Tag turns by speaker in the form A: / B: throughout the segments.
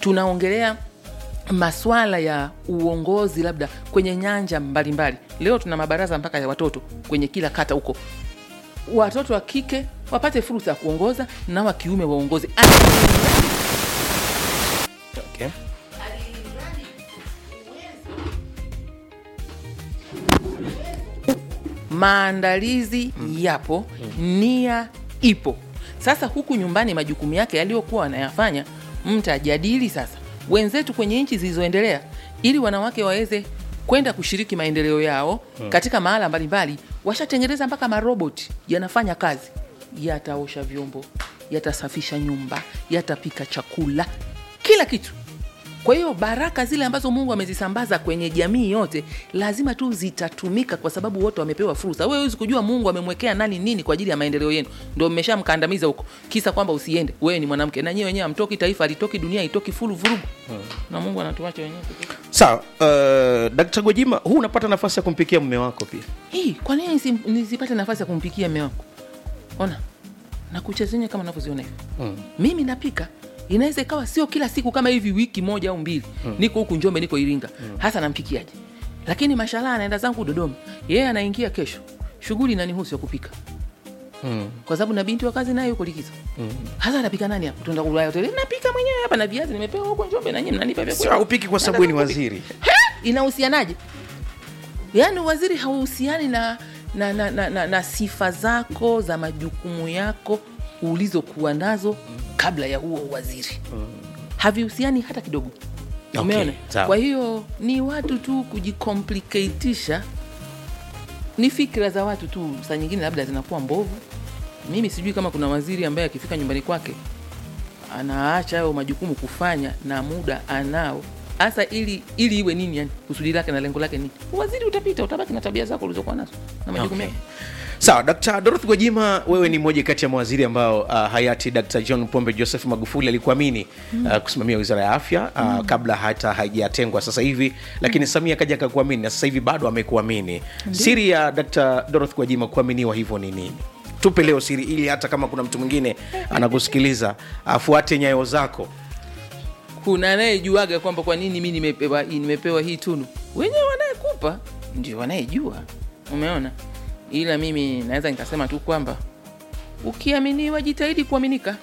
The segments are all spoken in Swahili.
A: tunaongelea maswala ya uongozi labda kwenye nyanja mbalimbali mbali. leo tuna mabaraza mpaka ya watoto kwenye kila kata huko watoto wa kike wapate fursa ya kuongoza na wa kiume waongoze
B: okay.
A: maandalizi yapo nia ipo sasa huku nyumbani majukumu yake yaliyokuwa wanayafanya mtajadili sasa wenzetu kwenye nchi zilizoendelea ili wanawake waweze kwenda kushiriki maendeleo yao hmm. katika mahala mbalimbali washatengeneza mpaka maroboti yanafanya kazi yataosha vyombo yatasafisha nyumba yatapika chakula kila kitu kwa hiyo baraka zile ambazo mungu amezisambaza kwenye jamii yote lazima tu zitatumika kwa sababu wote wamepewa fursa wewe huwezi kujua mungu amemwekea nani nini kwa ajili ya maendeleo yenu ndo mmeshamkandamiza huko kisa kwamba usiende wewe ni mwanamke na nyiwe wenyewe amtoki taifa alitoki dunia itoki fulu vurugu hmm. na mungu anatuacha wenyewe pekee.
B: sawa uh, dkt gojima huu unapata nafasi ya kumpikia mume wako pia
A: hii kwa nini nisi- nisipate nafasi ya kumpikia mme wako ona na kucha zenye kama unavyoziona hivi
B: mm.
A: mimi napika inaweza ikawa sio kila siku kama hivi wiki moja au mbili mm. niko huku njombe niko iringa mm. hasa nampikiaje lakini mashallah anaenda zangu dodoma yeye anaingia kesho shughuli nanihusu ya kupika
B: Mm.
A: kwa sababu na binti wa kazi naye yuko likizo mm. hasa anapika nani hapa tuenda kulaya hoteli napika mwenyewe hapa na viazi nimepewa huko njombe na nyinyi mnanipa vyakula.
B: sio upiki kwa sababu wewe ni waziri
A: inahusianaje yaani waziri hauhusiani na na, na, na, na na sifa zako za majukumu yako ulizokuwa nazo kabla ya huo waziri havihusiani hata kidogo
B: Okay,
A: umeona
B: sawa.
A: kwa hiyo ni watu tu kujikomplikatisha ni fikra za watu tu saa nyingine labda zinakuwa mbovu mimi sijui kama kuna waziri ambaye akifika nyumbani kwake anaacha hayo majukumu kufanya na muda anao hasa ili ili iwe nini yani kusudi lake na lengo lake nini waziri utapita utabaki na tabia zako ulizokuwa nazo na majukumu
B: Okay.
A: yako
B: sawa dkt dorothy gwajima wewe ni mmoja kati ya mawaziri ambao uh, hayati dkt john pombe joseph magufuli alikuamini uh, kusimamia wizara ya afya uh, kabla hata haijatengwa sasa hivi lakini samia akaja akakuamini na sasa hivi bado amekuamini siri ya dkt dorothy gwajima kuaminiwa hivyo ni nini tupe leo siri ili hata kama kuna mtu mwingine anakusikiliza afuate nyayo zako
A: kuna anayejuaga kwamba kwa nini mi nimepewa, nimepewa hii tunu wenyewe wanayekupa ndio wanayejua umeona ila mimi naweza nikasema tu kwamba ukiaminiwa jitahidi kuaminika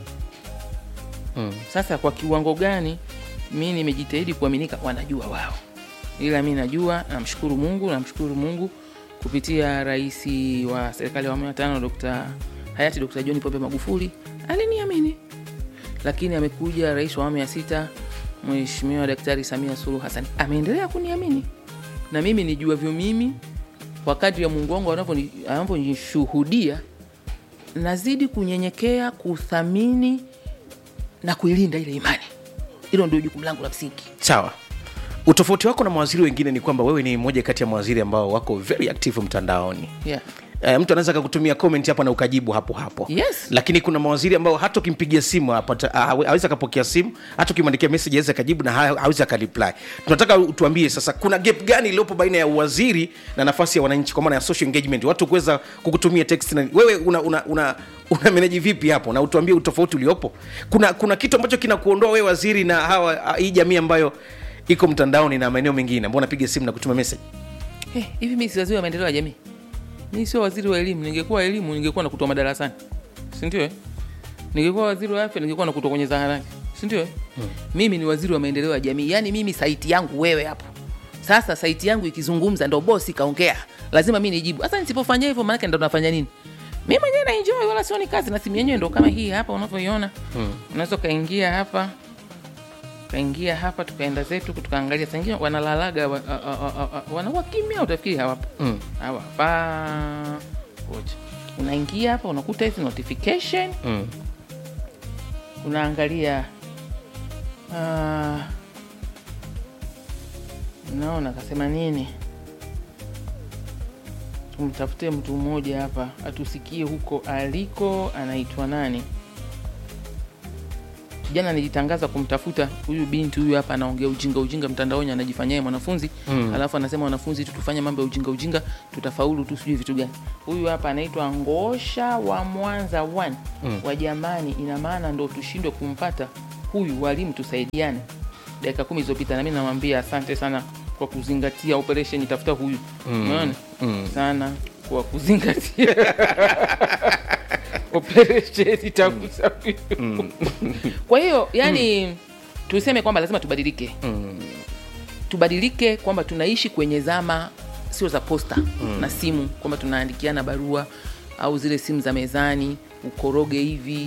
B: mm.
A: sasa kwa kiwango gani mi nimejitahidi kuaminika wanajua wao ila mi najua namshukuru mungu namshukuru mungu kupitia rais wa serikali ya awamu ya tano Dr. hayati Dr. john pombe magufuli aliniamini lakini amekuja rais wa awamu ya sita mheshimiwa daktari samia suluhu hassan ameendelea kuniamini na mimi nijuavyo mimi kwa kadri ya mungu wangu anavyoni- anavyonishuhudia nazidi kunyenyekea kuthamini na kuilinda ile imani hilo ndio jukumu langu la msingi
B: sawa utofauti wako na mawaziri wengine ni kwamba wewe ni mmoja kati ya mawaziri ambao wako very active mtandaoni
A: yeah.
B: Eh, mtu anaweza akakutumia comment hapa na ukajibu hapo hapo
A: Yes.
B: lakini kuna mawaziri ambao hata ukimpigia simu apata- hawe- hawezi akapokea simu hata ukimwandikia message awezi akajibu na ha- hawezi akareply tunataka utuambie sasa kuna gap gani iliyopo baina ya uwaziri na nafasi ya wananchi kwa maana ya social engagement watu kuweza kukutumia text na wewe una, una, una, una manage vipi hapo na utuambie utofauti uliopo kuna kuna kitu ambacho kinakuondoa wewe waziri na hawa hii jamii ambayo iko mtandaoni na maeneo mengine ambao napiga simu na kutuma message
A: Eh, hivi mi si waziri wa maendeleo ya jamii mi sio waziri wa elimu ningekuwa elimu ningekuwa nakutoa madarasani sindio eh? ningekuwa waziri wa afya ningekuwa nakutoa kwenye zaharani sindio eh? hmm. mimi ni waziri wa maendeleo ya jamii yaani mimi saiti yangu wewe hapo sasa saiti yangu ikizungumza ndo bosi kaongea lazima mi nijibu sasa nisipofanya hivyo maanake ndo nafanya nini mi mwenyewe naenjoy wala sioni kazi na simu yenyewe ndo kama hii hapa unavyoiona hmm. unaweza ukaingia hapa tukaingia hapa tukaenda zetu tukaangalia sangine wanalalaga wa, a- a- a- a- wanakuwa kimya utafikiri hawapo
B: Mm.
A: hawapa ngoja unaingia hapa unakuta hizi notification
B: mm.
A: unaangalia uh, naona akasema nini tumtafute mtu mmoja hapa atusikie huko aliko anaitwa nani jana nilitangaza kumtafuta huyu binti huyu hapa anaongea ujinga ujinga mtandaoni anajifanyia yeye mwanafunzi mm. alafu anasema wanafunzi tutufanye mambo ya ujinga ujinga tutafaulu tu sijui vitu gani huyu hapa anaitwa ngosha wa mwanza one mm. wa jamani ina maana ndo tushindwe kumpata huyu walimu tusaidiane dakika kumi zilizopita nami namwambia asante sana kwa kuzingatia operation tafuta huyu umeona sana kwa kuzingatia operation tafuta huyu kwa hiyo yani tuseme kwamba lazima tubadilike tubadilike kwamba tunaishi kwenye zama sio za posta na simu kwamba tunaandikiana barua au zile simu za mezani ukoroge hivi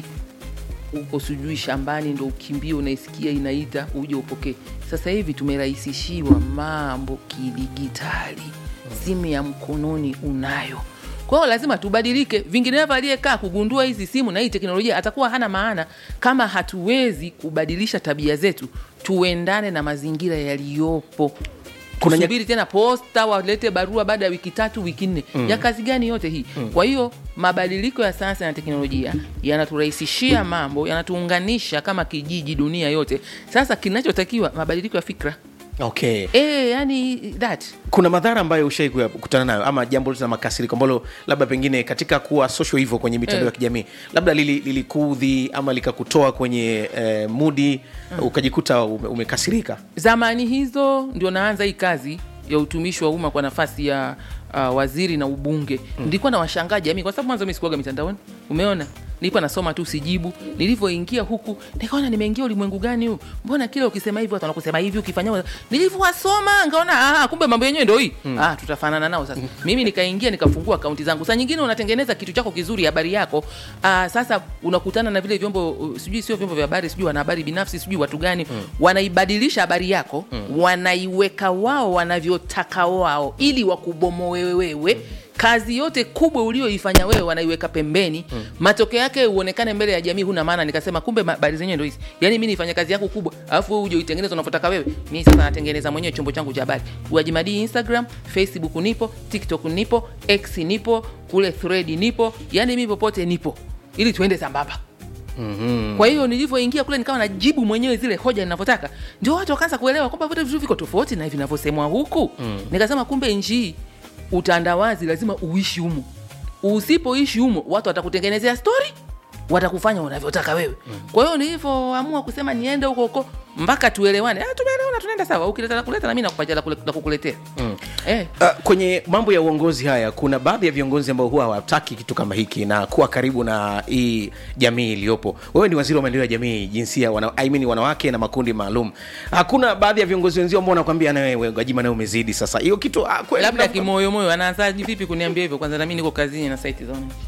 A: uko sijui shambani ndo ukimbie unaisikia inaita uje upokee sasa hivi tumerahisishiwa mambo kidigitali simu ya mkononi unayo kwa hiyo lazima tubadilike vinginevyo aliyekaa kugundua hizi simu na hii teknolojia atakuwa hana maana kama hatuwezi kubadilisha tabia zetu tuendane na mazingira yaliyopo
B: Kuna nya-
A: kusubiri tena posta walete barua baada ya wiki tatu wiki nne mm. ya kazi gani yote hii mm. kwa hiyo mabadiliko ya sayansi na teknolojia yanaturahisishia mambo yanatuunganisha kama kijiji dunia yote sasa kinachotakiwa mabadiliko ya fikra
B: okay
A: e, yani that
B: kuna madhara ambayo ushai kukutana nayo ama jambo la makasiriko ambalo labda pengine katika kuwa social hivyo kwenye mitandao ya kijamii labda lili- lilikudhi ama likakutoa kwenye eh, mudi ukajikuta ume, umekasirika
A: zamani hizo ndio naanza hii kazi ya utumishi wa umma kwa nafasi ya uh, waziri na ubunge mm. nilikuwa na washangaa jamii kwa sababu mwanzo mi sikuaga mitandaoni umeona nilikuwa nasoma tu sijibu nilivyoingia huku nikaona nimeingia ulimwengu gani huu mbona kile ukisema hivi watu wanakusema hivi ukifanya nilivyowasoma ngaona ah, kumbe mambo yenyewe ndo hii mm. ah, tutafanana nao sasa mimi nikaingia nikafungua akaunti zangu saa nyingine unatengeneza kitu chako kizuri habari yako ah, sasa unakutana na vile vyombo uh, sijui sio vyombo vya habari sijui wanahabari binafsi sijui watu gani mm. wanaibadilisha habari yako mm. wanaiweka wao wanavyotaka wao ili wakubomoe wewe mm kazi yote kubwa ulioifanya wewe wanaiweka pembeni mm. matokeo yake uonekane mbele ya jamii huna maana nikasema kumbe ma- habari zenyewe ndo hizi yaani mi nifanya kazi yangu kubwa alafu wewe uje uitengeneze unavyotaka wewe mi sasa natengeneza mwenyewe chombo changu cha habari uajimadii instagram facebook nipo tiktok nipo x nipo kule thread nipo yaani mi popote nipo ili tuende sambamba Mm-hmm. kwa hiyo nilivyoingia kule nikawa najibu mwenyewe zile hoja ninavyotaka ndio watu wakaanza kuelewa kwamba vyote vitu viko tofauti na vinavyosemwa huku mm. nikasema kumbe nchi hii utandawazi lazima uishi humo usipoishi humo watu watakutengenezea stori watakufanya unavyotaka wewe mm. kwa hiyo nilivyoamua kusema niende huko huko mpaka tuelewane ah, tumeelewana tunaenda sawa ukileta la kuleta na mi nakupatia la kule- la kukuletea mm. eh,
B: Uh, kwenye mambo ya uongozi haya kuna baadhi ya viongozi ambao huwa hawataki kitu kama hiki na kuwa karibu na hii jamii iliyopo wewe ni waziri wa maendeleo ya jamii jinsia wana, I mean, wanawake na makundi maalum hakuna baadhi ya viongozi wenzio ambao wanakwambia nawe gajima nawe umezidi sasa hiyo kitu ah, kweli
A: labda
B: mna-
A: kimoyomoyo anaanzaji vipi kuniambia hivyo kwanza nami niko kazini na saiti za wananchi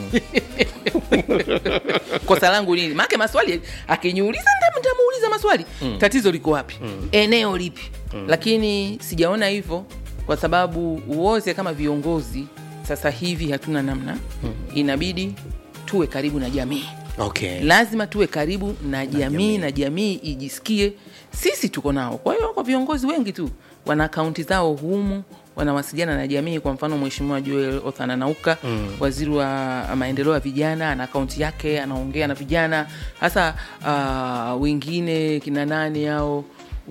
A: kosa langu nini maake maswali akiniuliza nda- ntamuuliza maswali mm. tatizo liko wapi mm. eneo lipi mm. lakini sijaona hivyo kwa sababu wote kama viongozi sasa hivi hatuna namna mm. inabidi tuwe karibu na jamii
B: okay.
A: lazima tuwe karibu na jamii na jamii ijisikie sisi tuko nao kwa hiyo kwa viongozi wengi tu wana akaunti zao humu wanawasiliana na jamii kwa mfano mheshimiwa joel othana nauka mm. waziri wa maendeleo ya vijana ana akaunti yake anaongea na vijana hasa uh, wengine kina nani ao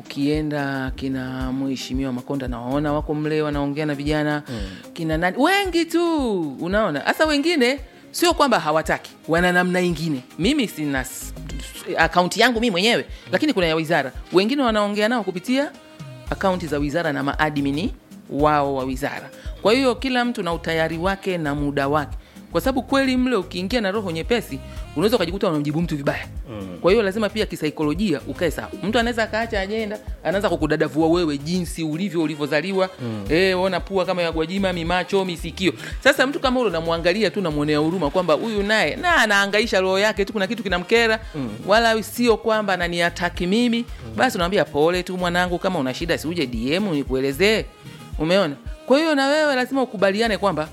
A: ukienda kina mheshimiwa makonda nawaona wako mle wanaongea na vijana mm. kina nani wengi tu unaona hasa wengine sio kwamba hawataki wana namna ingine mimi sina s- akaunti yangu mii mwenyewe lakini kuna ya wizara wengine wanaongea nao kupitia akaunti za wizara na maadmini wao wa wizara kwa hiyo kila mtu na utayari wake na muda wake kwa sababu kweli mle ukiingia na roho nyepesi unaweza ukajikuta unamjibu mtu vibaya mm. kwa hiyo lazima pia kisaikolojia ukae sawa mtu anaweza akaacha ajenda anaanza kukudadavua wewe jinsi ulivyo ulivyozaliwa mm. e, ona pua kama ya gwajima mimacho misikio sasa mtu kama ule unamwangalia tu namwonea huruma kwamba huyu naye na anaangaisha roho yake tu kuna kitu kinamkera mm. wala sio kwamba ananiataki mimi mm. basi unamwambia pole tu mwanangu kama una shida siuje dm nikuelezee umeona kwa hiyo na wewe lazima ukubaliane kwamba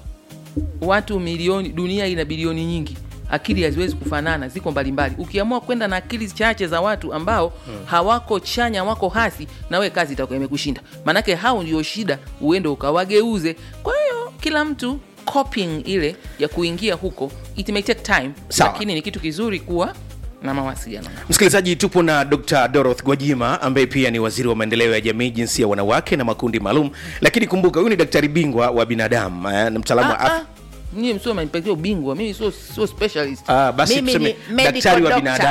A: watu milioni dunia ina bilioni nyingi akili haziwezi kufanana ziko mbalimbali ukiamua kwenda na akili chache za watu ambao hmm. hawako chanya wako hasi na we kazi itakuwa imekushinda maanake hao ndio shida uende ukawageuze kwa hiyo kila mtu copying ile ya kuingia huko it may take time
B: Sawa.
A: lakini ni kitu kizuri kuwa na mawasiliano
B: msikilizaji tupo na dr doroth gwajima ambaye pia ni waziri wa maendeleo ya jamii jinsia ya wanawake na makundi maalum lakini kumbuka huyu ni daktari bingwa wa binadamu eh, na mtaalamu wa afya
A: nyie msio manipatia ubingwa mimi sio sio specialist
B: Ah, basi
A: mimi
B: tuseme
A: ni medical
B: daktari wa
A: doctor.
B: binadamu.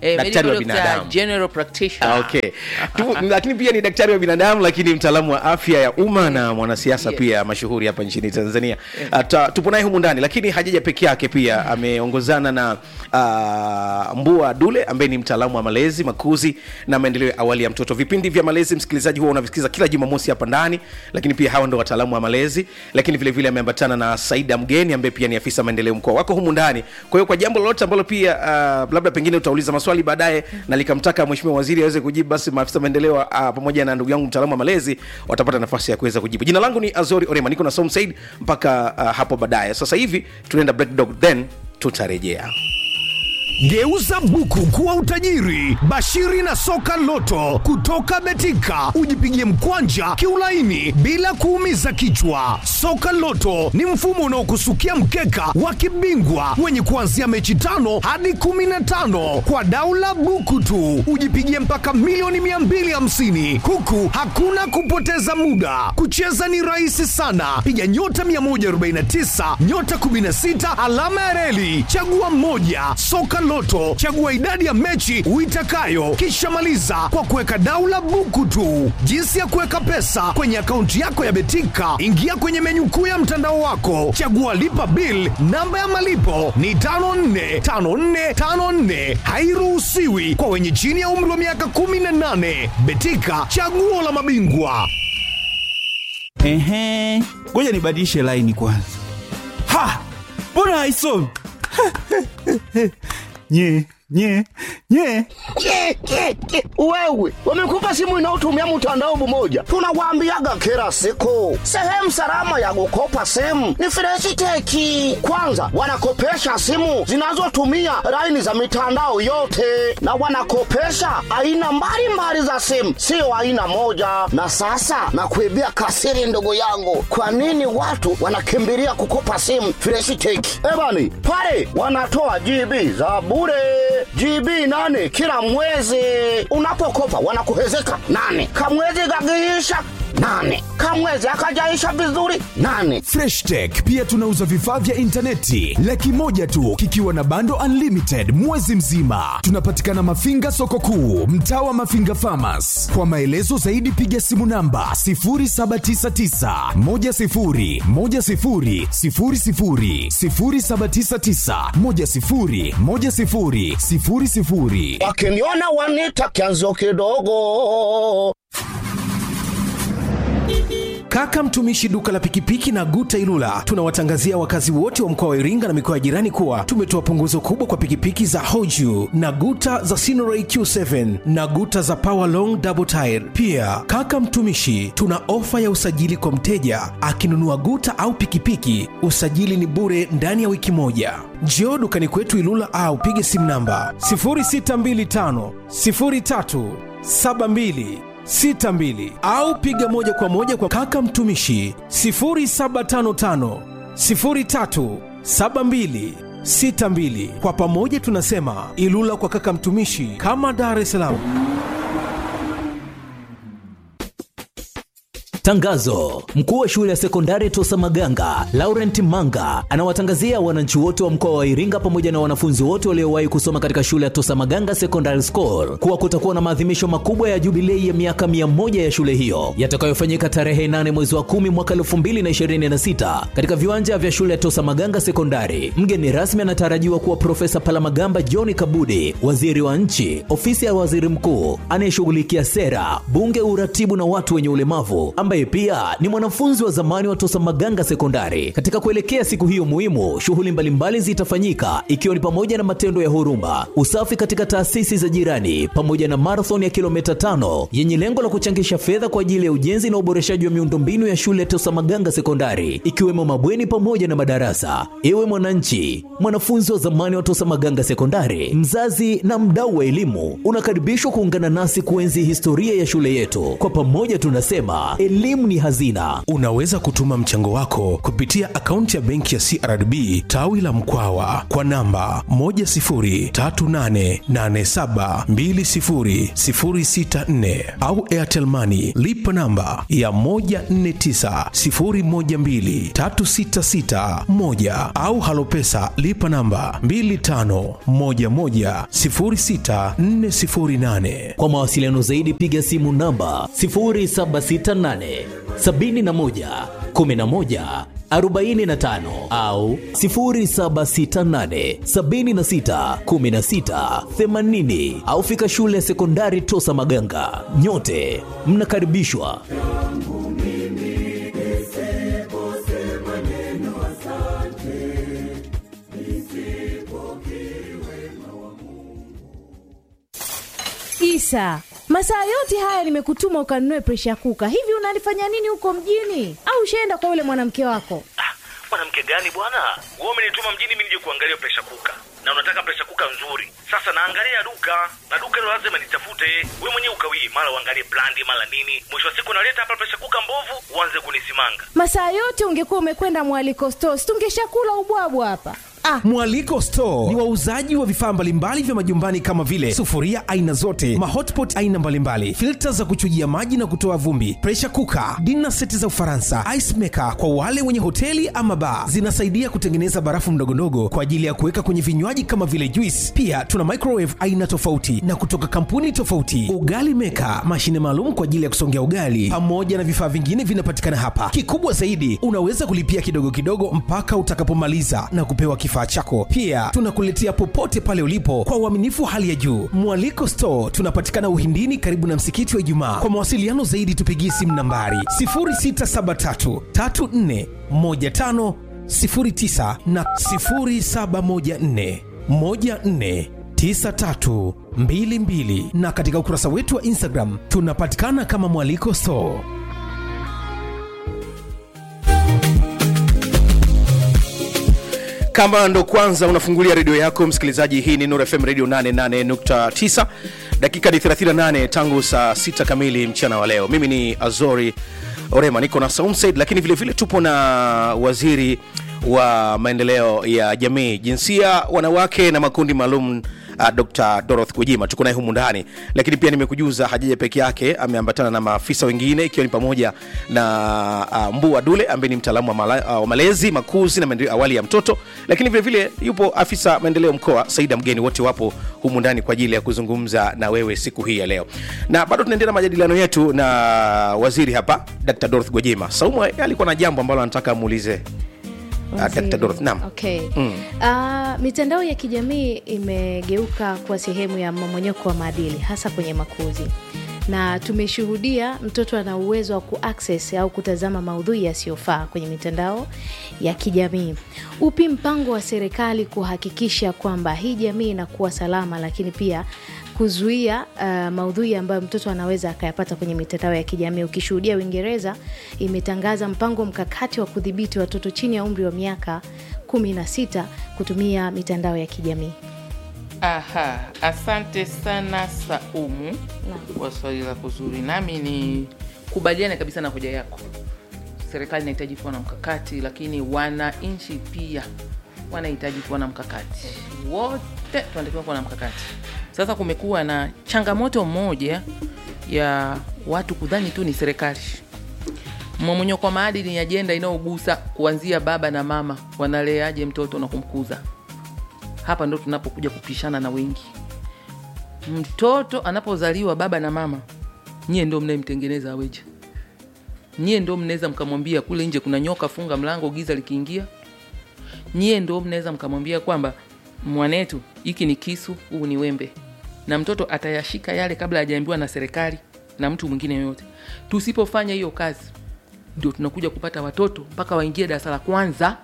A: Eh,
B: daktari wa
A: medical doctor,
B: binadamu
A: general practitioner.
B: Ah, okay. Tu, lakini pia ni daktari wa binadamu lakini mtaalamu wa afya ya umma na mwanasiasa
A: Yes.
B: pia mashuhuri hapa nchini tanzania Ata, tupo naye humu ndani lakini hajaja peke yake pia ameongozana na uh, mbua dule ambaye ni mtaalamu wa malezi makuzi na maendeleo ya awali ya mtoto vipindi vya malezi msikilizaji huwa unavisikiza kila jumamosi hapa ndani lakini pia hawa ndo wataalamu wa malezi lakini vile vile ameambatana na saida mgeni ambaye pia ni afisa maendeleo mkoa wako humu ndani kwa hiyo kwa jambo lolote ambalo pia uh, labda pengine utauliza maswali baadaye na likamtaka mheshimiwa waziri aweze kujibu basi maafisa maendeleo uh, pamoja na ndugu yangu mtaalamu wa malezi watapata nafasi ya kuweza kujibu jina langu ni azori orema niko na som said mpaka uh, hapo baadaye sasa hivi tunaenda break dog then tutarejea
C: Geuza buku kuwa utajiri. Bashiri na soka loto kutoka Betika, ujipigie mkwanja kiulaini bila kuumiza kichwa. Soka loto ni mfumo unaokusukia mkeka wa kibingwa wenye kuanzia mechi tano hadi kumi na tano kwa daula buku tu, ujipigie mpaka milioni 250 huku hakuna kupoteza muda. Kucheza ni rahisi sana, piga nyota 149 nyota 16 alama ya reli, chagua moja. Soka Loto, chagua idadi ya mechi uitakayo, kisha maliza kwa kuweka daula buku tu. Jinsi ya kuweka pesa kwenye akaunti yako ya Betika, ingia kwenye menyu kuu ya mtandao wako, chagua lipa bill. Namba ya malipo ni 545454, hairuhusiwi kwa wenye chini ya umri wa miaka 18. Betika, chaguo la mabingwa.
D: Ehe, ngoja nibadilishe laini kwanza. Ha, mbona haisomi? nye nye nye
E: Ke, ke, ke. Wewe wamekupa simu inayotumia mtandao mmoja, tunawaambiaga kila siku, sehemu salama ya kukopa simu ni Freshiteki. Kwanza wanakopesha simu zinazotumia laini za mitandao yote, na wanakopesha aina mbalimbali za simu, sio aina moja. Na sasa nakuibia kasiri, ndugu yangu, kwa nini watu wanakimbilia kukopa simu Freshiteki? Ebani pale wanatoa GB za bure GB nane kila mwezi. Unapokopa wanakuhezeka nane, kamwezi kakiisha nane, kamwezi akajaisha vizuri nane.
C: Fresh Tech pia tunauza vifaa vya intaneti laki moja tu kikiwa na bando unlimited mwezi mzima. Tunapatikana Mafinga soko kuu, mtaa wa Mafinga Farmers. Kwa maelezo zaidi piga simu namba 0799 10 10 00 0799 10 10 00.
E: Wakiniona wanita kianzo kidogo.
B: Kaka mtumishi duka la pikipiki na Guta Ilula, tunawatangazia wakazi wote wa mkoa wa Iringa na mikoa ya jirani kuwa tumetoa punguzo kubwa kwa pikipiki za Hoju na Guta za Sinoray Q7 na Guta za Power Long Double Tire. Pia kaka mtumishi, tuna ofa ya usajili kwa mteja akinunua Guta au pikipiki, usajili ni bure ndani ya wiki moja. Njoo dukani kwetu Ilula au pige simu namba 0625 03 72 62 au piga moja kwa moja kwa kaka mtumishi 0755 03 72 62. Kwa pamoja tunasema Ilula kwa kaka mtumishi, kama Dar es Salaam.
F: Tangazo: mkuu wa shule ya sekondari Tosa Maganga Laurent Manga anawatangazia wananchi wote wa mkoa wa Iringa pamoja na wanafunzi wote waliowahi kusoma katika shule ya Tosa Maganga Secondary School kuwa kutakuwa na maadhimisho makubwa ya jubilei ya miaka mia moja ya shule hiyo yatakayofanyika tarehe 8 mwezi wa 10 mwaka 2026 katika viwanja vya shule ya Tosa Maganga Sekondari. Mgeni rasmi anatarajiwa kuwa Profesa Palamagamba John Kabudi, waziri wa nchi, ofisi ya waziri mkuu anayeshughulikia sera, bunge, uratibu na watu wenye ulemavu ambaye pia ni mwanafunzi wa zamani wa Tosa Maganga Sekondari. Katika kuelekea siku hiyo muhimu, shughuli mbalimbali zitafanyika ikiwa ni pamoja na matendo ya huruma, usafi katika taasisi za jirani, pamoja na marathon ya kilomita tano yenye lengo la kuchangisha fedha kwa ajili ya ujenzi na uboreshaji wa miundombinu ya shule ya Tosa Maganga Sekondari, ikiwemo mabweni pamoja na madarasa. Ewe mwananchi, mwanafunzi wa zamani wa Tosa Maganga Sekondari, mzazi na mdau wa elimu, unakaribishwa kuungana nasi kuenzi historia ya shule yetu. Kwa pamoja tunasema elimu elimu ni hazina.
C: Unaweza kutuma mchango wako kupitia akaunti ya benki ya CRDB tawi la Mkwawa kwa namba 10388720064 au Airtel Money lipa namba ya 1490123661 au Halopesa lipa namba 25110648.
F: Kwa mawasiliano zaidi piga simu namba 0768 71 11 45 au 0768 76 16 80 au fika shule ya sekondari Tosa Maganga. Nyote mnakaribishwa.
G: Isa, masaa yote haya nimekutuma ukanunue presha kuka. Hivi unalifanya nini huko mjini? Au ushaenda kwa yule mwanamke wako?
H: Ah, mwanamke gani bwana? Wewe umenituma mjini mimi nije kuangalia presha kuka, na unataka presha kuka nzuri. Sasa naangalia duka na duka hilo lazima nitafute. Wewe mwenyewe ukawii, mara uangalie brandi, mara nini. Mwisho wa siku naleta hapa presha kuka mbovu, uanze kunisimanga.
G: Masaa yote ungekuwa umekwenda mwaliko stores, tungeshakula ubwabwa hapa. Ah,
C: Mwaliko Store ni wauzaji wa vifaa mbalimbali vya majumbani kama vile sufuria aina zote, mahotpot aina mbalimbali, filta za kuchujia maji na kutoa vumbi, pressure cooker, dinner seti za Ufaransa, ice maker kwa wale wenye hoteli ama bar. Zinasaidia kutengeneza barafu ndogondogo kwa ajili ya kuweka kwenye vinywaji kama vile juice. Pia tuna microwave aina tofauti na kutoka kampuni tofauti, ugali maker, mashine maalum kwa ajili ya kusongea ugali, pamoja na vifaa vingine vinapatikana hapa. Kikubwa zaidi, unaweza kulipia kidogo kidogo mpaka utakapomaliza na kupewa kifaa chako. Pia tunakuletea popote pale ulipo kwa uaminifu hali ya juu. Mwaliko Store tunapatikana Uhindini, karibu na msikiti wa Ijumaa. Kwa mawasiliano zaidi, tupigie simu nambari 0673 34 15 09 na 0714 14 9322 na katika ukurasa wetu wa Instagram tunapatikana kama Mwaliko Store.
B: kama ndo kwanza unafungulia redio yako msikilizaji hii ni Nuru fm radio 88.9 dakika ni 38 tangu saa 6 kamili mchana wa leo mimi ni azori orema niko na saumsaid lakini vile vile tupo na waziri wa maendeleo ya jamii jinsia wanawake na makundi maalum uh, dr doroth kujima tuko naye humu ndani lakini pia nimekujuza hajaja peke yake ameambatana na maafisa wengine ikiwa ni pamoja na uh, mbua dule ambaye ni mtaalamu wa, mala, uh, wa malezi makuzi na maendeleo awali ya mtoto lakini vile vile yupo afisa maendeleo mkoa saida mgeni wote wapo humu ndani kwa ajili ya kuzungumza na wewe siku hii ya leo na bado tunaendelea na majadiliano yetu na waziri hapa dr doroth gwajima saumu alikuwa na jambo ambalo anataka amuulize uh,
G: waziri.
B: dr doroth naam
G: Okay.
B: Mm.
G: Ah, mitandao ya kijamii imegeuka kuwa sehemu ya mmomonyoko wa maadili hasa kwenye makuzi na tumeshuhudia mtoto ana uwezo wa kuaccess au kutazama maudhui yasiyofaa kwenye mitandao ya kijamii. Upi mpango wa serikali kuhakikisha kwamba hii jamii inakuwa salama, lakini pia kuzuia uh, maudhui ambayo mtoto anaweza akayapata kwenye mitandao ya kijamii. Ukishuhudia Uingereza imetangaza mpango mkakati wa kudhibiti watoto chini ya umri wa miaka kumi na sita kutumia mitandao ya kijamii.
A: Aha, asante sana Saumu kwa swali lako zuri, nami ni kubaliane kabisa na hoja yako. Serikali inahitaji kuwa na mkakati, lakini wananchi pia wanahitaji kuwa na mkakati. Wote tunatakiwa kuwa na mkakati. Sasa kumekuwa na changamoto moja ya watu kudhani tu ni serikali. Mmomonyoko wa maadili ni ajenda inayogusa kuanzia baba na mama, wanaleaje mtoto na kumkuza hapa ndo tunapokuja kupishana na wengi. Mtoto anapozaliwa baba na mama, nyie ndo mnayemtengeneza aweje? Nyie ndo mnaweza mkamwambia kule nje kuna nyoka, funga mlango, giza likiingia. Nyie ndo mnaweza mkamwambia kwamba mwanetu, hiki ni kisu, huu ni wembe, na mtoto atayashika yale kabla hajaambiwa na serikali na mtu mwingine yoyote. Tusipofanya hiyo kazi, ndio tunakuja kupata watoto mpaka waingie darasa la kwanza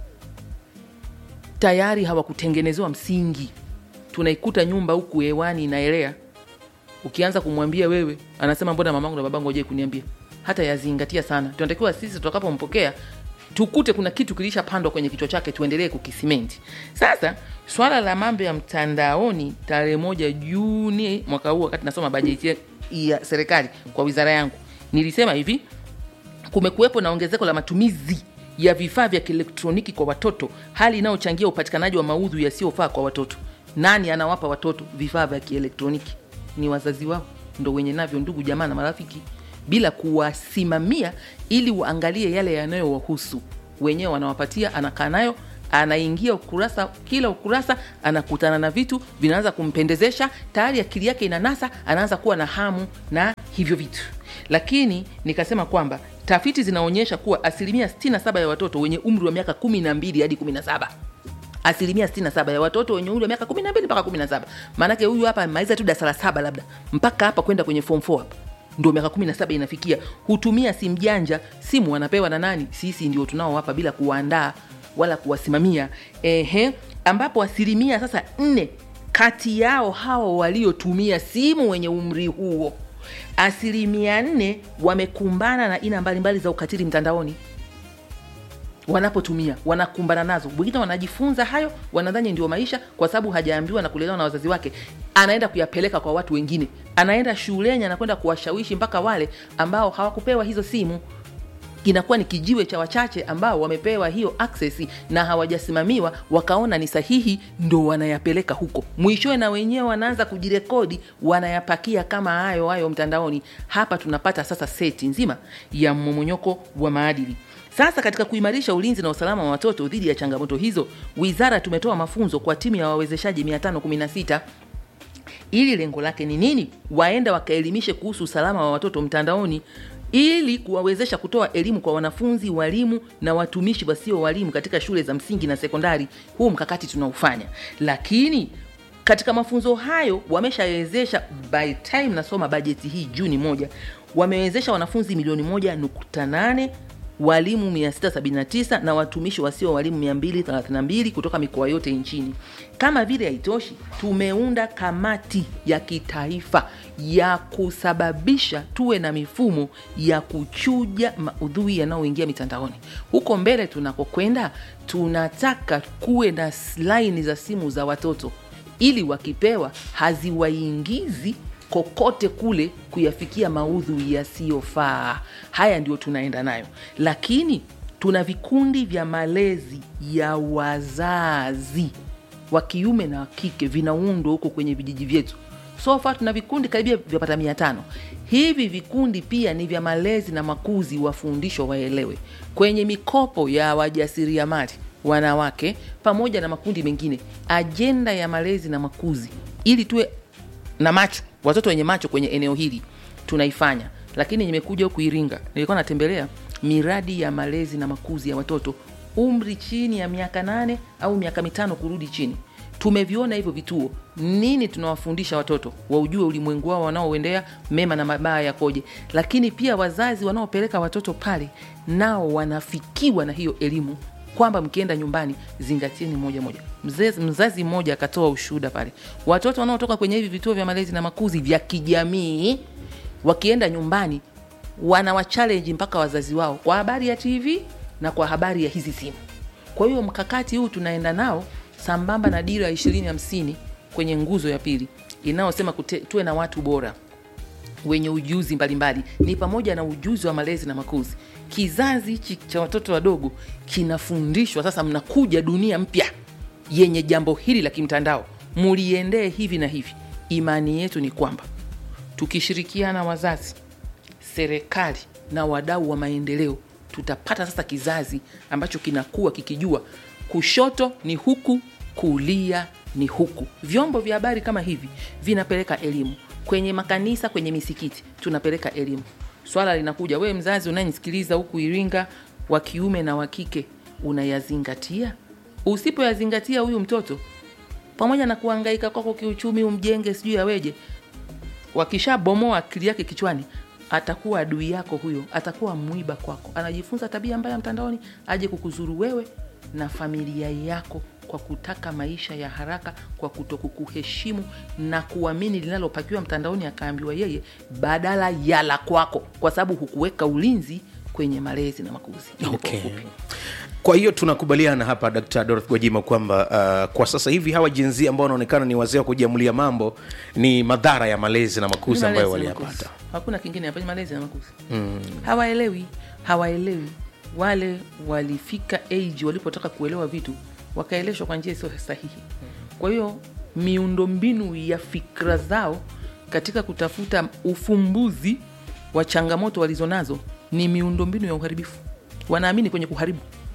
A: tayari hawakutengenezewa msingi. Tunaikuta nyumba huku hewani inaelea, ukianza kumwambia wewe, anasema mbona mamangu na babangu hawajai kuniambia. Hata yazingatia sana. Tunatakiwa sisi tutakapompokea tukute kuna kitu kilishapandwa kwenye kichwa chake, tuendelee kukisimenti. Sasa swala la mambo ya mtandaoni, tarehe moja Juni mwaka huu, wakati nasoma bajeti ya serikali kwa wizara yangu, nilisema hivi kumekuwepo na ongezeko la matumizi ya vifaa vya kielektroniki kwa watoto hali inayochangia upatikanaji wa maudhui yasiyofaa kwa watoto nani anawapa watoto vifaa vya kielektroniki ni wazazi wao ndo wenye navyo ndugu jamaa na marafiki bila kuwasimamia ili waangalie yale yanayowahusu wenyewe wanawapatia anakaa nayo anaingia ukurasa kila ukurasa anakutana na vitu vinaanza kumpendezesha tayari akili yake inanasa anaanza kuwa na hamu na hivyo vitu lakini nikasema kwamba tafiti zinaonyesha kuwa asilimia 67 ya watoto wenye umri wa miaka 12 hadi 17 asilimia 67 ya watoto wenye umri wa miaka 12 mpaka 17 maanake huyu hapa amemaliza tu darasa la saba labda mpaka hapa kwenda kwenye form 4 hapa ndio miaka 17 inafikia hutumia simu janja simu wanapewa na nani sisi ndio tunaowapa bila kuwaandaa wala kuwasimamia ehe ambapo asilimia sasa nne kati yao hao waliotumia simu wenye umri huo asilimia nne wamekumbana na aina mbalimbali za ukatili mtandaoni wanapotumia wanakumbana nazo wengine wanajifunza hayo wanadhani ndio maisha kwa sababu hajaambiwa na kulelewa na wazazi wake anaenda kuyapeleka kwa watu wengine anaenda shuleni anakwenda kuwashawishi mpaka wale ambao hawakupewa hizo simu inakuwa ni kijiwe cha wachache ambao wamepewa hiyo access na hawajasimamiwa wakaona ni sahihi ndo wanayapeleka huko mwishowe na wenyewe wanaanza kujirekodi wanayapakia kama hayo hayo mtandaoni hapa tunapata sasa seti nzima ya mmomonyoko wa maadili sasa katika kuimarisha ulinzi na usalama wa watoto dhidi ya changamoto hizo wizara tumetoa mafunzo kwa timu ya wawezeshaji 516 ili lengo lake ni nini waenda wakaelimishe kuhusu usalama wa watoto mtandaoni ili kuwawezesha kutoa elimu kwa wanafunzi walimu na watumishi wasio walimu katika shule za msingi na sekondari huu mkakati tunaufanya lakini katika mafunzo hayo wameshawezesha by time nasoma bajeti hii juni moja wamewezesha wanafunzi milioni moja nukta nane walimu 679 na watumishi wasio walimu 232 kutoka mikoa yote nchini. Kama vile haitoshi, tumeunda kamati ya kitaifa ya kusababisha tuwe na mifumo ya kuchuja maudhui yanayoingia mitandaoni. Huko mbele tunakokwenda, tunataka kuwe na laini za simu za watoto ili wakipewa haziwaingizi kokote kule kuyafikia maudhui yasiyofaa. Haya ndio tunaenda nayo, lakini tuna vikundi vya malezi ya wazazi wa kiume na wa kike vinaundwa huko kwenye vijiji vyetu. So far tuna vikundi karibia vyapata mia tano. Hivi vikundi pia ni vya malezi na makuzi, wafundishwa waelewe kwenye mikopo ya wajasiriamali wanawake pamoja na makundi mengine, ajenda ya malezi na makuzi, ili tuwe na macho watoto wenye macho kwenye eneo hili tunaifanya lakini nimekuja huku iringa nilikuwa natembelea miradi ya malezi na makuzi ya watoto umri chini ya miaka nane au miaka mitano kurudi chini tumeviona hivyo vituo nini tunawafundisha watoto waujue ulimwengu wao wanaoendea mema na mabaya yakoje lakini pia wazazi wanaopeleka watoto pale nao wanafikiwa na hiyo elimu kwamba mkienda nyumbani zingatieni moja moja mzazi, mzazi mmoja akatoa ushuhuda pale watoto wanaotoka kwenye hivi vituo vya malezi na makuzi vya kijamii wakienda nyumbani wanawachalenji mpaka wazazi wao kwa habari ya tv na kwa habari ya hizi simu kwa hiyo mkakati huu tunaenda nao sambamba na dira ya ishirini hamsini kwenye nguzo ya pili inayosema kute- tuwe na watu bora wenye ujuzi mbalimbali ni pamoja na ujuzi wa malezi na makuzi kizazi hichi cha watoto wadogo kinafundishwa sasa mnakuja dunia mpya yenye jambo hili la kimtandao muliendee hivi na hivi imani yetu ni kwamba tukishirikiana wazazi serikali na wadau wa maendeleo tutapata sasa kizazi ambacho kinakuwa kikijua kushoto ni huku kulia ni huku vyombo vya habari kama hivi vinapeleka elimu kwenye makanisa kwenye misikiti tunapeleka elimu swala linakuja wewe mzazi unayenisikiliza huku iringa wa kiume na wa kike unayazingatia usipoyazingatia huyu mtoto pamoja na kuhangaika kwako kiuchumi umjenge sijui aweje wakishabomoa akili yake kichwani atakuwa adui yako huyo atakuwa mwiba kwako anajifunza tabia mbaya mtandaoni aje kukuzuru wewe na familia yako kwa kutaka maisha ya haraka kwa kutokukuheshimu na kuamini linalopakiwa mtandaoni akaambiwa yeye badala ya la kwako kwa sababu hukuweka ulinzi kwenye malezi na makuzi Ili kwa
B: Okay.
A: ufupi.
B: kwa hiyo tunakubaliana hapa dkt dorothy gwajima kwamba uh, kwa sasa hivi hawa jinsia ambao wanaonekana ni wazee wa kujiamulia mambo ni madhara ya malezi na makuzi
A: Ni
B: ambayo
A: malezi na
B: waliyapata
A: makuzi. hakuna kingine hapa ni malezi na makuzi mm. hawaelewi hawaelewi wale walifika age walipotaka kuelewa vitu wakaeleshwa kwa njia isiyo sahihi kwa hiyo miundombinu ya fikra zao katika kutafuta ufumbuzi wa changamoto walizonazo ni miundombinu ya uharibifu wanaamini kwenye kuharibu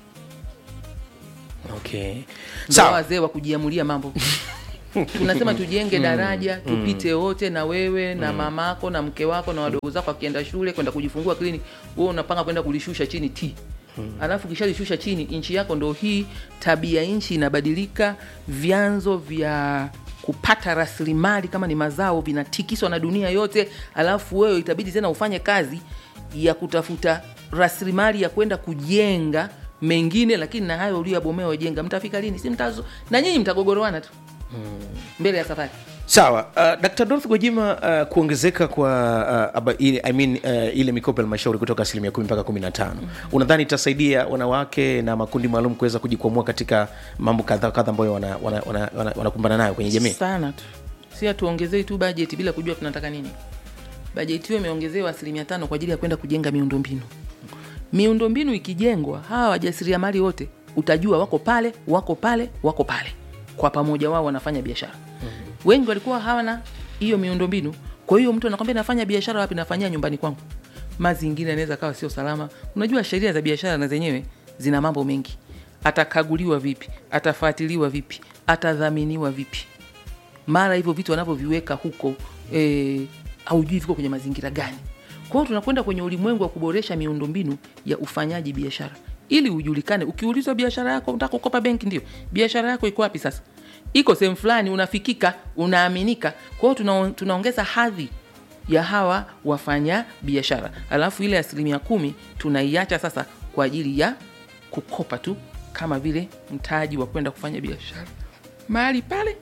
B: okay.
A: Ndio
B: sawa
A: wazee wa kujiamulia mambo tunasema tujenge daraja tupite wote na wewe na mamako na mke wako na wadogo zako akienda shule kwenda kujifungua kliniki wewe unapanga kwenda kulishusha chini t alafu kishalishusha chini nchi yako ndo hii tabia nchi inabadilika vyanzo vya kupata rasilimali kama ni mazao vinatikiswa na dunia yote alafu wewe itabidi tena ufanye kazi ya kutafuta rasilimali ya kwenda kujenga mengine lakini na hayo uliyabomea wajenga mtafika lini si mtazo na nyinyi mtagogoroana tu mbele ya safari
B: sawa uh, dkt dorothy gwajima uh, kuongezeka kwa uh, aba, ile, I mean, uh, ile mikopo ya halmashauri kutoka asilimia kumi mpaka kumi na tano unadhani itasaidia wanawake na makundi maalum kuweza kujikwamua katika mambo kadha kadha ambayo wanakumbana wana, wana, wana, wanakumbana nayo kwenye jamii
A: sana tu si hatuongezei tu bajeti bila kujua tunataka nini bajeti hiyo imeongezewa asilimia tano kwa ajili ya kwenda kujenga miundombinu miundombinu ikijengwa hawa wajasiriamali wote utajua wako pale wako pale wako pale kwa pamoja wao wanafanya biashara mm-hmm. wengi walikuwa hawana hiyo miundombinu kwa hiyo mtu anakwambia nafanya biashara wapi nafanyia nyumbani kwangu mazingira yanaweza kawa sio salama unajua sheria za biashara na zenyewe zina mambo mengi atakaguliwa vipi atafuatiliwa vipi atadhaminiwa vipi mara hivyo vitu wanavyoviweka huko eh, haujui viko kwenye mazingira gani kwa hiyo tunakwenda kwenye ulimwengu wa kuboresha miundombinu ya ufanyaji biashara ili ujulikane ukiulizwa biashara yako unataka kukopa benki ndio biashara yako iko wapi sasa iko sehemu fulani unafikika unaaminika kwa hiyo tuna, tunaongeza hadhi ya hawa wafanya biashara alafu ile asilimia kumi tunaiacha sasa kwa ajili ya kukopa tu kama vile mtaji wa kwenda kufanya biashara mahali pale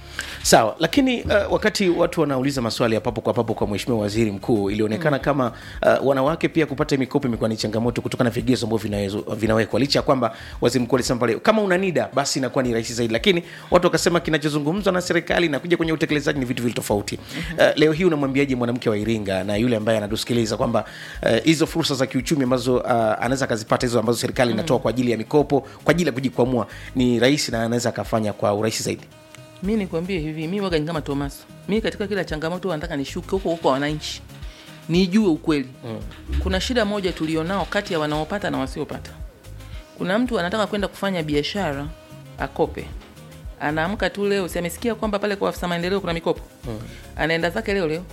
B: sawa lakini uh, wakati watu wanauliza maswali ya papo kwa papo kwa mheshimiwa waziri mkuu ilionekana mm. kama uh, wanawake pia kupata mikopo imekuwa ni changamoto kutokana na vigezo ambavyo vinawezo- vinawekwa licha ya kwamba waziri mkuu alisema pale kama una nida basi inakuwa ni rahisi zaidi lakini watu wakasema kinachozungumzwa na serikali na kuja kwenye utekelezaji ni vitu vili tofauti uh, leo hii unamwambiaje mwanamke wa iringa na yule ambaye anatusikiliza kwamba uh, hizo fursa za kiuchumi ambazo uh, anaweza akazipata hizo ambazo serikali inatoa kwa ajili ya mikopo kwa ajili ya kujikwamua ni rahisi na anaweza akafanya kwa urahisi zaidi
A: mi nikwambie hivi mi waga ni kama tomaso mi katika kila changamoto huwa nataka nishuke huko huko wananchi nijue ukweli mm. kuna shida moja tulionao kati ya wanaopata na wasiopata kuna mtu anataka kwenda kufanya biashara akope anaamka tu leo si amesikia kwamba pale kwa afisa maendeleo kuna mikopo mm. anaenda zake leo leo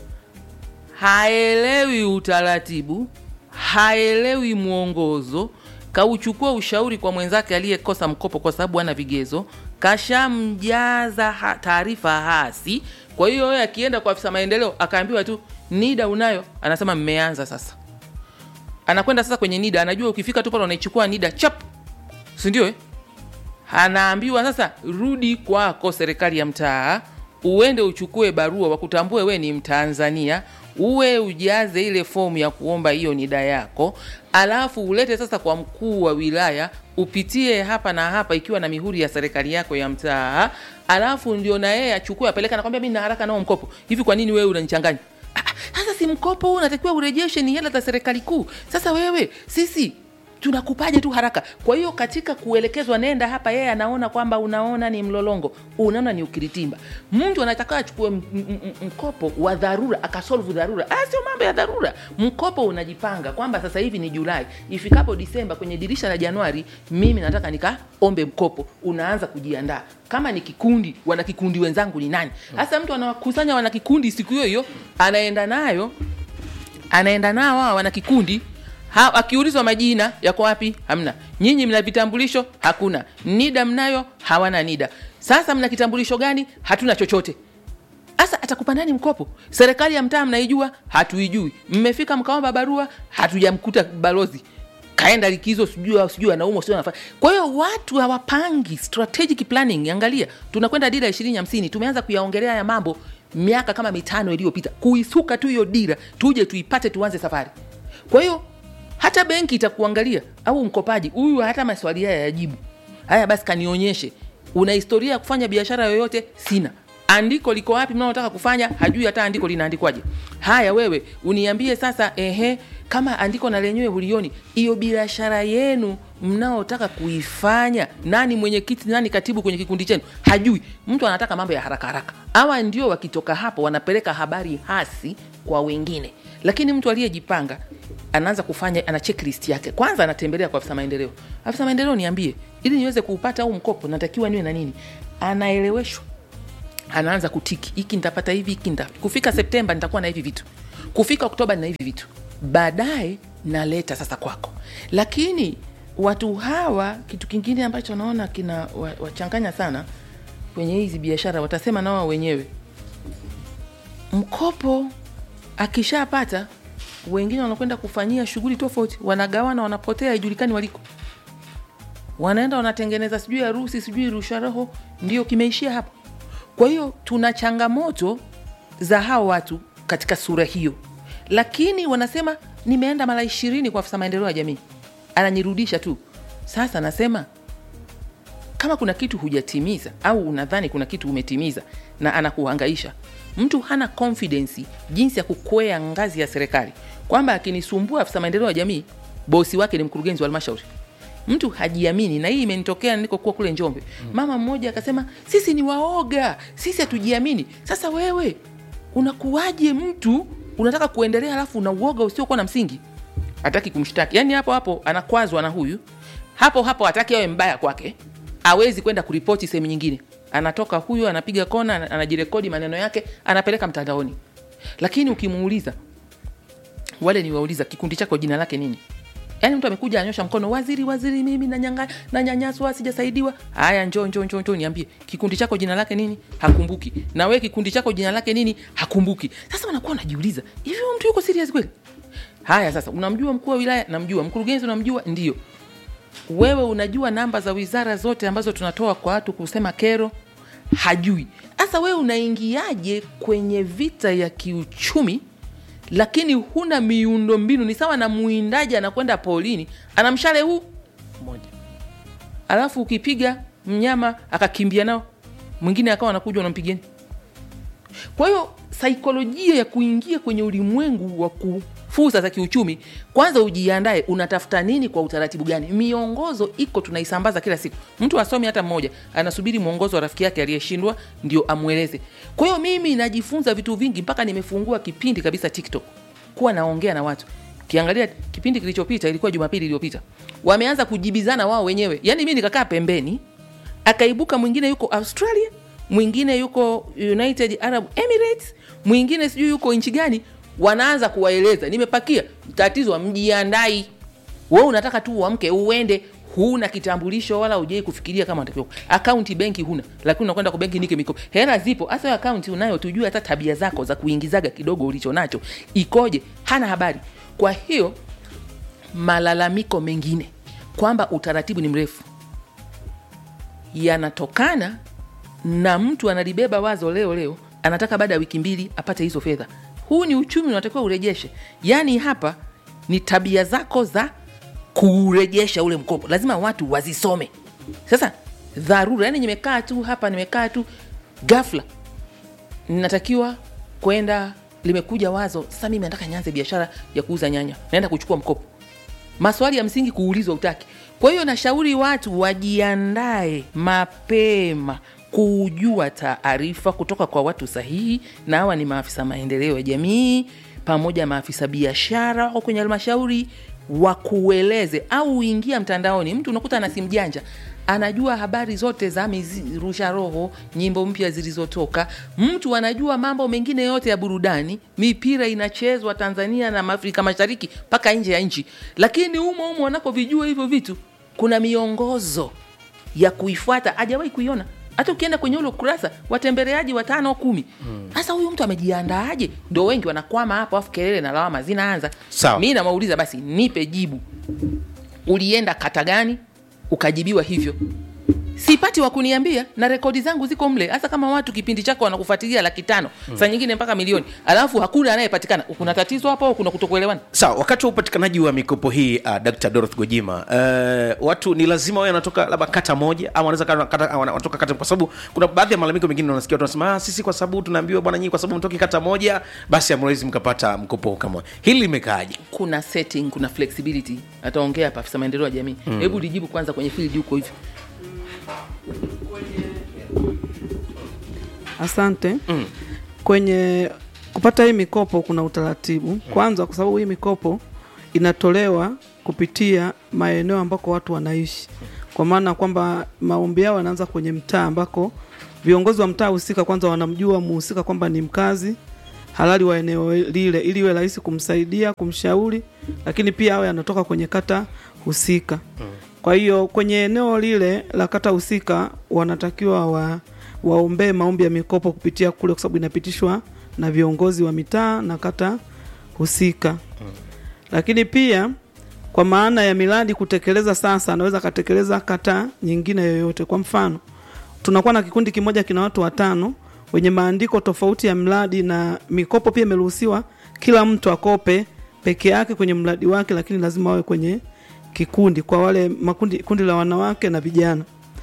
A: haelewi utaratibu haelewi mwongozo kauchukua ushauri kwa mwenzake aliyekosa mkopo kwa sababu ana vigezo kashamjaza ha- taarifa hasi kwa hiyo yeye akienda kwa afisa maendeleo akaambiwa tu nida unayo anasema mmeanza sasa anakwenda sasa kwenye nida anajua ukifika tu pale unaichukua nida chap sindio eh? anaambiwa sasa rudi kwako serikali ya mtaa uende uchukue barua wakutambue we ni mtanzania uwe ujaze ile fomu ya kuomba hiyo nida yako alafu ulete sasa kwa mkuu wa wilaya upitie hapa na hapa ikiwa na mihuri ya serikali yako ya mtaa alafu ndio na yeye achukue apeleka nakwambia mi na haraka nao mkopo hivi kwa nini wewe unanichanganya Ah, ah, sasa si mkopo huu unatakiwa urejeshe ni hela za serikali kuu sasa wewe sisi tunakupaje tu haraka kwa hiyo katika kuelekezwa nenda hapa yeye anaona kwamba unaona ni mlolongo unaona ni ukiritimba mtu anataka achukue m- m- m- mkopo wa dharura akasolvu dharura ah, sio mambo ya dharura mkopo unajipanga kwamba sasa hivi ni julai ifikapo disemba kwenye dirisha la januari mimi nataka nikaombe mkopo unaanza kujiandaa kama ni kikundi wana kikundi wenzangu ni nani sasa mtu anawakusanya wana kikundi siku hiyo hiyo anaenda nayo anaenda nao hawa wana kikundi ha, akiulizwa majina yako wapi hamna nyinyi mna vitambulisho hakuna nida mnayo hawana nida sasa mna kitambulisho gani hatuna chochote sasa atakupa nani mkopo serikali ya mtaa mnaijua hatuijui mmefika mkaomba barua hatujamkuta balozi kaenda likizo sijui sijui anaumwa sijui anafanya kwa hiyo watu hawapangi strategic planning angalia tunakwenda dira ishirini hamsini tumeanza kuyaongelea ya mambo miaka kama mitano iliyopita kuisuka tu hiyo dira tuje tuipate tuanze safari kwa hiyo hata benki itakuangalia au mkopaji huyu hata maswali haya yajibu haya basi kanionyeshe una historia ya kufanya biashara yoyote sina andiko liko wapi mnaotaka kufanya hajui hata andiko linaandikwaje haya wewe uniambie sasa ehe kama andiko na lenyewe hulioni hiyo biashara yenu mnaotaka kuifanya nani mwenyekiti nani katibu kwenye kikundi chenu hajui mtu anataka mambo ya haraka haraka hawa ndio wakitoka hapo wanapeleka habari hasi kwa wengine lakini mtu aliyejipanga anaanza kufanya ana checklist yake kwanza anatembelea kwa afisa maendeleo afisa maendeleo niambie ili niweze kuupata au mkopo natakiwa niwe na nini anaeleweshwa anaanza kutiki hiki nitapata hivi hiki nita kufika septemba nitakuwa na hivi vitu kufika oktoba na hivi vitu baadaye naleta sasa kwako lakini watu hawa kitu kingine ambacho naona kina wa- wachanganya sana kwenye hizi biashara watasema na wao wenyewe mkopo akishapata wengine wanakwenda kufanyia shughuli tofauti wanagawana wanapotea haijulikani waliko wanaenda wanatengeneza sijui harusi sijui rusha roho ndio kimeishia hapo kwa hiyo tuna changamoto za hao watu katika sura hiyo lakini wanasema nimeenda mara ishirini kwa afisa maendeleo ya jamii ananirudisha tu sasa nasema kama kuna kitu hujatimiza au unadhani kuna kitu umetimiza na anakuhangaisha mtu hana confidence jinsi ya kukwea ngazi ya serikali kwamba akinisumbua afisa maendeleo ya jamii bosi wake ni mkurugenzi wa halmashauri mtu hajiamini na hii imenitokea nilikokuwa kule njombe mama mmoja akasema sisi ni waoga sisi hatujiamini sasa wewe unakuwaje mtu unataka kuendelea alafu una uoga usiokuwa na msingi hataki kumshtaki yaani hapo hapo anakwazwa na huyu hapo hapo hataki awe mbaya kwake awezi kwenda kuripoti sehemu nyingine anatoka huyu anapiga kona ana- anajirekodi maneno yake anapeleka mtandaoni lakini ukimuuliza wale niwauliza kikundi chako jina lake nini yaani mtu amekuja anyosha mkono waziri waziri mimi nanyanga- nanyanyaswa sijasaidiwa haya njo njo njo njo niambie kikundi chako jina lake nini hakumbuki na we kikundi chako jina lake nini hakumbuki sasa wanakuwa wanajiuliza hivi huyu mtu yuko serious kweli haya sasa unamjua mkuu wa wilaya namjua mkurugenzi unamjua ndio wewe unajua namba za wizara zote ambazo tunatoa kwa watu kusema kero hajui sasa wewe unaingiaje kwenye vita ya kiuchumi lakini huna miundo mbinu ni sawa na mwindaji anakwenda polini ana mshale huu moja alafu ukipiga mnyama akakimbia nao mwingine akawa anakuja unampigeni kwa hiyo saikolojia ya kuingia kwenye ulimwengu wa ku fursa za kiuchumi kwanza ujiandae unatafuta nini kwa utaratibu gani miongozo iko tunaisambaza kila siku mtu asomi hata mmoja anasubiri mwongozo wa rafiki yake aliyeshindwa ndio amweleze kwa hiyo mimi najifunza vitu vingi mpaka nimefungua kipindi kabisa tiktok kuwa naongea na watu kiangalia kipindi kilichopita ilikuwa jumapili iliyopita wameanza kujibizana wao wenyewe yaani mi nikakaa pembeni akaibuka mwingine yuko australia mwingine yuko united arab emirates mwingine sijui yuko nchi gani wanaanza kuwaeleza nimepakia tatizo mjiandai we unataka tu uamke uende huna kitambulisho wala ujai kufikiria kama unatakiwa akaunti benki huna lakini unakwenda kwa benki nike mikopo hela zipo hasa hiyo akaunti unayo tujue hata tabia zako za kuingizaga kidogo ulicho nacho ikoje hana habari kwa hiyo malalamiko mengine kwamba utaratibu ni mrefu yanatokana na mtu analibeba wazo leo leo anataka baada ya wiki mbili apate hizo fedha huu ni uchumi unatakiwa urejeshe yaani hapa ni tabia zako za kurejesha ule mkopo lazima watu wazisome sasa dharura yani nimekaa tu hapa nimekaa tu gafla natakiwa kwenda limekuja wazo sasa mimi nataka nianze biashara ya kuuza nyanya naenda kuchukua mkopo maswali ya msingi kuulizwa utaki kwa hiyo nashauri watu wajiandae mapema kujua taarifa kutoka kwa watu sahihi na hawa ni maafisa maendeleo ya jamii pamoja maafisa biashara au kwenye halmashauri wakueleze au uingia mtandaoni mtu unakuta ana simu janja anajua habari zote za mizi- rusha roho nyimbo mpya zilizotoka mtu anajua mambo mengine yote ya burudani mipira inachezwa tanzania na afrika mashariki mpaka nje ya nchi lakini humo humo wanapovijua hivyo vitu kuna miongozo ya kuifuata hajawahi kuiona hata ukienda kwenye ule ukurasa watembeleaji watano kumi sasa huyu mtu amejiandaaje ndo wengi wanakwama hapo afu kelele na lawama zinaanza
B: Sawa.
A: mi namauliza basi nipe jibu ulienda kata gani ukajibiwa hivyo sipati wa kuniambia na rekodi zangu ziko mle hasa kama watu kipindi chako wanakufuatilia laki tano mm. saa nyingine mpaka milioni alafu hakuna anayepatikana kuna tatizo hapo au kuna kutokuelewana
B: sawa wakati wa upatikanaji wa mikopo hii uh, dr dorothy gojima uh, watu ni lazima wawe wanatoka labda kata moja ama wanaweza kata- kata- wana- wanatoka kata kwa sababu kuna baadhi ya malalamiko mengine unasikia watu wanasema ah, sisi kwa sababu tunaambiwa bwana nyinyi kwa sababu mtoki kata moja basi hamwezi mkapata mkopo kama hili limekaaje
A: kuna setting kuna flexibility ataongea hapa afisa maendeleo ya jamii hebu lijibu kwanza kwenye field huko hivyo
I: Asante. Mm. Kwenye kupata hii mikopo kuna utaratibu. Kwanza kwa sababu hii mikopo inatolewa kupitia maeneo ambako watu wanaishi. Kwa maana kwamba maombi yao yanaanza kwenye mtaa ambako viongozi wa mtaa husika kwanza wanamjua muhusika kwamba ni mkazi halali wa eneo lile ili iwe rahisi kumsaidia, kumshauri, lakini pia awe anatoka kwenye kata husika. Kwa hiyo kwenye eneo lile la kata husika wanatakiwa wa, waombee maombi ya mikopo kupitia kule, kwa sababu inapitishwa na viongozi wa mitaa na kata husika. Lakini pia kwa maana ya miradi kutekeleza sasa, anaweza akatekeleza kata nyingine yoyote. Kwa mfano, tunakuwa na kikundi kimoja kina watu watano wenye maandiko tofauti ya mradi, na mikopo pia imeruhusiwa kila mtu akope peke yake kwenye mradi wake, lakini lazima wawe kwenye kikundi, kwa wale makundi kundi la wanawake na vijana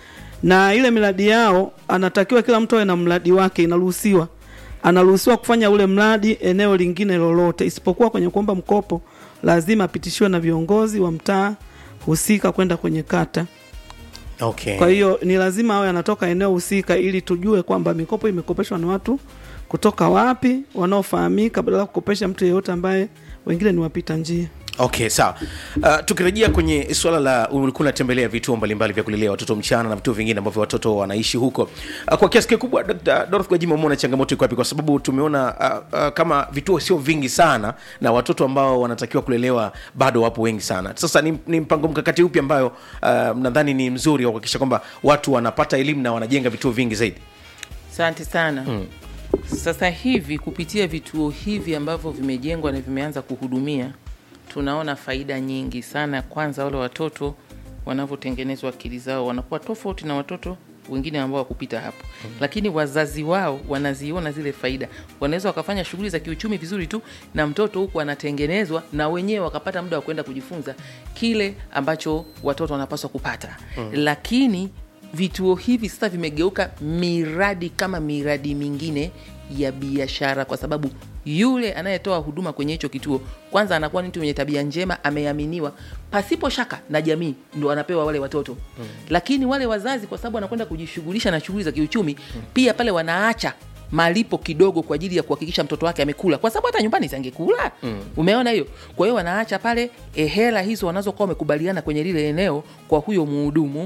I: na ile miradi yao anatakiwa kila mtu awe na mradi wake, inaruhusiwa anaruhusiwa kufanya ule mradi eneo lingine lolote, isipokuwa kwenye kuomba mkopo lazima apitishiwe na viongozi wa mtaa husika kwenda kwenye kata.
B: okay.
I: Kwa hiyo ni lazima awe anatoka eneo husika, ili tujue kwamba mikopo imekopeshwa na watu kutoka wapi, wanaofahamika, badala ya kukopesha mtu yeyote ambaye wengine ni wapita njia.
B: okay sawa uh, tukirejea kwenye suala la ulikuwa unatembelea vituo mbalimbali vya kulelea watoto mchana na vituo vingine ambavyo watoto wanaishi huko uh, kwa kiasi kikubwa Dr. Dorothy Gwajima umeona changamoto iko wapi kwa sababu tumeona uh, uh, kama vituo sio vingi sana na watoto ambao wanatakiwa kulelewa bado wapo wengi sana sasa ni, ni mpango mkakati upi ambayo uh, nadhani ni mzuri wa kuhakikisha kwamba watu wanapata elimu na wanajenga vituo vingi zaidi
A: asante sana mm. sasa hivi kupitia vituo hivi ambavyo vimejengwa na vimeanza kuhudumia tunaona faida nyingi sana kwanza wale watoto wanavyotengenezwa akili zao wanakuwa tofauti na watoto wengine ambao wakupita hapo mm. lakini wazazi wao wanaziona zile faida wanaweza wakafanya shughuli za kiuchumi vizuri tu na mtoto huku anatengenezwa na wenyewe wakapata muda wa kwenda kujifunza kile ambacho watoto wanapaswa kupata mm. lakini vituo hivi sasa vimegeuka miradi kama miradi mingine ya biashara kwa sababu yule anayetoa huduma kwenye hicho kituo kwanza anakuwa ni mtu mwenye tabia njema ameaminiwa pasipo shaka na jamii ndo anapewa wale watoto mm. lakini wale wazazi kwa sababu anakwenda kujishughulisha na shughuli za kiuchumi mm. pia pale wanaacha malipo kidogo kwa ajili ya kuhakikisha mtoto wake amekula kwa sababu hata nyumbani sangekula mm. umeona hiyo kwa hiyo wanaacha pale eh, hela hizo wanazokuwa wamekubaliana kwenye lile eneo kwa huyo muhudumu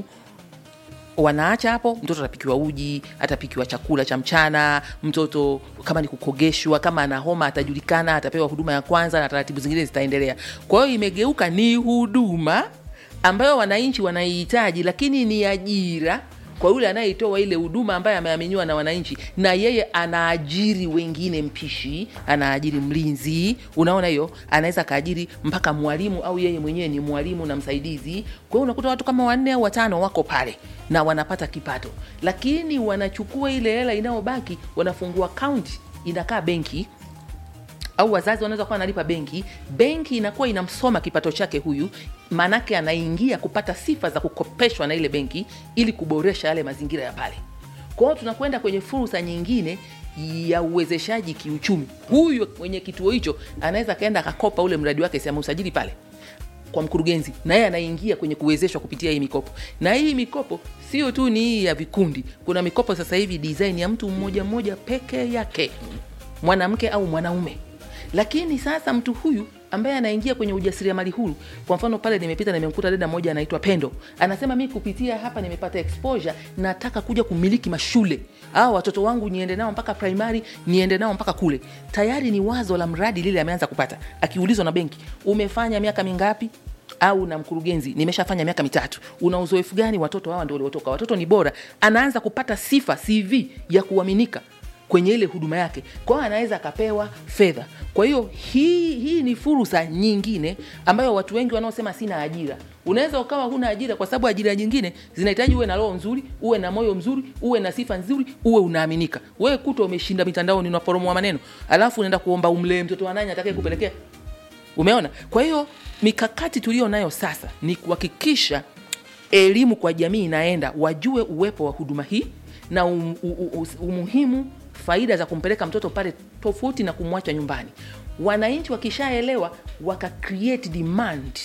A: wanaacha hapo mtoto atapikiwa uji atapikiwa chakula cha mchana mtoto kama ni kukogeshwa kama ana homa atajulikana atapewa huduma ya kwanza na taratibu zingine zitaendelea kwa hiyo imegeuka ni huduma ambayo wananchi wanaihitaji lakini ni ajira kwa yule anayeitoa ile huduma ambaye ameaminiwa na wananchi na yeye anaajiri wengine mpishi anaajiri mlinzi unaona hiyo anaweza akaajiri mpaka mwalimu au yeye mwenyewe ni mwalimu na msaidizi kwa hiyo unakuta watu kama wanne au watano wako pale na wanapata kipato lakini wanachukua ile hela inayobaki wanafungua kaunti inakaa benki au wazazi wanaweza kuwa wanalipa benki benki inakuwa inamsoma kipato chake huyu maanake anaingia kupata sifa za kukopeshwa na ile benki ili kuboresha yale mazingira ya pale kwa hiyo tunakwenda kwenye fursa nyingine ya uwezeshaji kiuchumi huyu mwenye kituo hicho anaweza akaenda akakopa ule mradi wake si ameusajili pale kwa mkurugenzi na yeye anaingia kwenye kuwezeshwa kupitia hii mikopo na hii mikopo sio tu ni hii ya vikundi kuna mikopo sasa hivi design ya mtu mmoja mmoja peke yake mwanamke au mwanaume lakini sasa mtu huyu ambaye anaingia kwenye ujasiriamali huru kwa mfano pale nimepita nimemkuta dada moja anaitwa pendo anasema mi kupitia hapa nimepata exposure nataka kuja kumiliki mashule au watoto wangu niende nao mpaka primary niende nao mpaka kule tayari ni wazo la mradi lile ameanza kupata akiulizwa na benki umefanya miaka mingapi au na mkurugenzi nimeshafanya miaka mitatu una uzoefu gani watoto hawa ndio waliotoka watoto ni bora anaanza kupata sifa cv ya kuaminika kwenye ile huduma yake kwao anaweza akapewa fedha kwa hiyo hii hii ni fursa nyingine ambayo watu wengi wanaosema sina ajira unaweza ukawa huna ajira kwa sababu ajira nyingine zinahitaji uwe na roho nzuri uwe na moyo mzuri uwe na sifa nzuri uwe unaaminika wewe kuta umeshinda mitandaoni unaporomoa maneno alafu unaenda kuomba umlee mtoto wa nani atakaye kupelekea umeona kwa hiyo mikakati tuliyo nayo sasa ni kuhakikisha elimu kwa jamii inaenda wajue uwepo wa huduma hii na um, u, u, umuhimu faida za kumpeleka mtoto pale tofauti na kumwacha nyumbani wananchi wakishaelewa waka create demand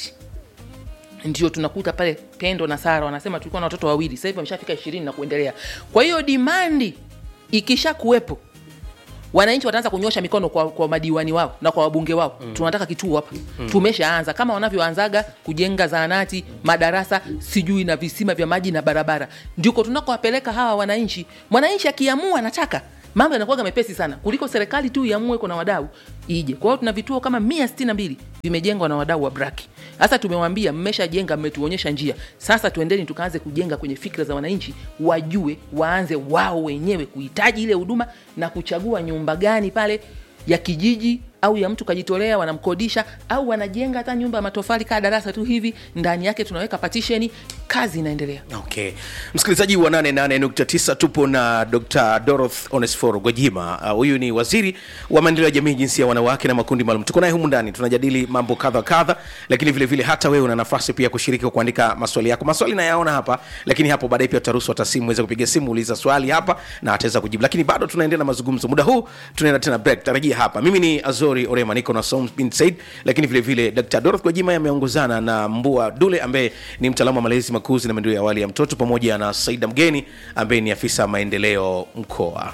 A: ndio tunakuta pale pendo na sara wanasema tulikuwa na watoto wawili sasa hivi wameshafika ishirini na kuendelea kwa hiyo dimandi ikisha kuwepo wananchi wataanza kunyosha mikono kwa, kwa madiwani wao na kwa wabunge wao mm. tunataka kituo hapa mm. tumeshaanza kama wanavyoanzaga kujenga zahanati madarasa sijui na visima vya maji na barabara ndiko tunakowapeleka hawa wananchi mwananchi akiamua anataka mambo yanakuwaga mepesi sana kuliko serikali tu iamue kuna wadau ije kwa hiyo tuna vituo kama mia sitini na mbili vimejengwa na wadau wa braki sasa tumewambia mmeshajenga mmetuonyesha njia sasa tuendeni tukaanze kujenga kwenye fikra za wananchi wajue waanze wao wenyewe kuhitaji ile huduma na kuchagua nyumba gani pale ya kijiji au ya mtu kajitolea wanamkodisha au wanajenga hata nyumba ya matofali kaa darasa tu hivi ndani yake tunaweka patisheni kazi inaendelea
B: okay msikilizaji wa 88.9 tupo na dr doroth onesforo gwajima Uh, huyu ni waziri wa maendeleo ya jamii jinsia ya wanawake na makundi maalum tuko naye humu ndani tunajadili mambo kadha kadha lakini vile vile hata wewe una nafasi pia kushiriki kwa kuandika maswali yako maswali nayaona hapa lakini hapo baadaye pia utaruhusu hata simu weza kupiga simu uliza swali hapa na ataweza kujibu lakini bado tunaendelea na mazungumzo muda huu tunaenda tena break tarajia hapa mimi ni azori orema niko na Soms bin said lakini vile vile dr doroth gwajima ameongozana na mbua dule ambaye ni mtaalamu wa malezi makuzi na maendeleo ya awali ya mtoto pamoja na saida mgeni ambaye ni afisa maendeleo mkoa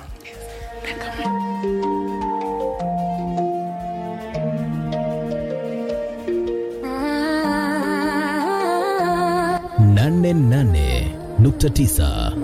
F: nane nane nukta tisa